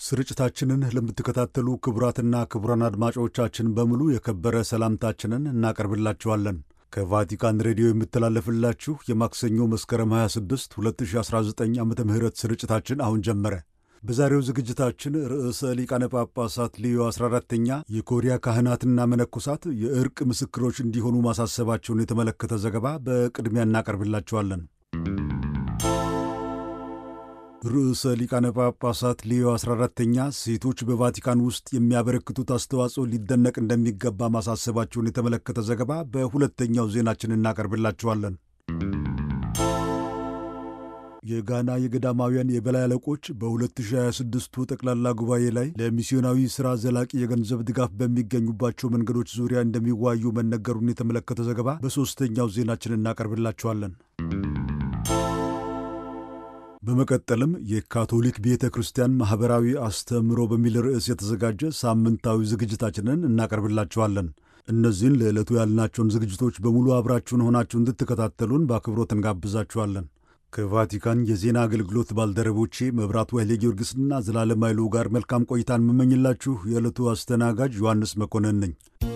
ስርጭታችንን ለምትከታተሉ ክቡራትና ክቡራን አድማጮቻችን በሙሉ የከበረ ሰላምታችንን እናቀርብላችኋለን። ከቫቲካን ሬዲዮ የምተላለፍላችሁ የማክሰኞ መስከረም 26 2019 ዓ ም ስርጭታችን አሁን ጀመረ። በዛሬው ዝግጅታችን ርዕሰ ሊቃነ ጳጳሳት ሊዮ 14ተኛ የኮሪያ ካህናትና መነኮሳት የእርቅ ምስክሮች እንዲሆኑ ማሳሰባቸውን የተመለከተ ዘገባ በቅድሚያ እናቀርብላችኋለን። ርዕሰ ሊቃነ ጳጳሳት ሊዮ 14ተኛ ሴቶች በቫቲካን ውስጥ የሚያበረክቱት አስተዋጽኦ ሊደነቅ እንደሚገባ ማሳሰባቸውን የተመለከተ ዘገባ በሁለተኛው ዜናችን እናቀርብላችኋለን። የጋና የገዳማውያን የበላይ አለቆች በ2026ቱ ጠቅላላ ጉባኤ ላይ ለሚስዮናዊ ሥራ ዘላቂ የገንዘብ ድጋፍ በሚገኙባቸው መንገዶች ዙሪያ እንደሚዋዩ መነገሩን የተመለከተ ዘገባ በሦስተኛው ዜናችን እናቀርብላችኋለን። በመቀጠልም የካቶሊክ ቤተ ክርስቲያን ማኅበራዊ አስተምህሮ በሚል ርዕስ የተዘጋጀ ሳምንታዊ ዝግጅታችንን እናቀርብላችኋለን። እነዚህን ለዕለቱ ያልናቸውን ዝግጅቶች በሙሉ አብራችሁን ሆናችሁ እንድትከታተሉን በአክብሮት እንጋብዛችኋለን። ከቫቲካን የዜና አገልግሎት ባልደረቦቼ መብራቱ ኃይሌ ጊዮርጊስና ዘላለም ኃይሉ ጋር መልካም ቆይታን የምመኝላችሁ የዕለቱ አስተናጋጅ ዮሐንስ መኮንን ነኝ።